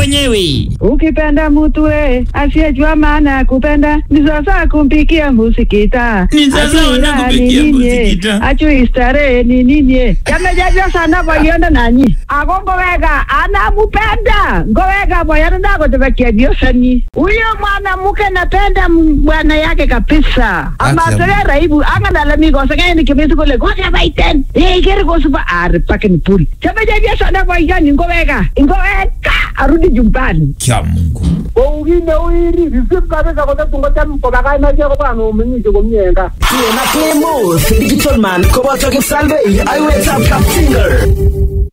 wenyewe. Ukipenda mtu we asiyejua maana ya kupenda ni sasa kumpikia musikita. Ni sasa Ajui wana raha kupikia ni nini, musikita. Ajui starehe ni nini. Yamejajwa sana boyonda nanyi. Ako ngowega anamupenda. Ngowega boyonda nako tebekia biosani. Huyo mwanamke napenda m- bwana yake kabisa. Ama Acha. sere raibu anga dalami ko sanga ni kimisi kule ko ya baiten. Eh kere ko suba ar pakin pul. Yamejajwa sana boyonda ngowega. Ngowega arudi jumbani. Kya Mungu. kou kit neu iri risip kabisa kotatun kocham kokakaimache kobwa omeng'ishe komie en gaa Tena Clemos, Digital Man, koboto Kipsalvei, aiwetab Kapsinger.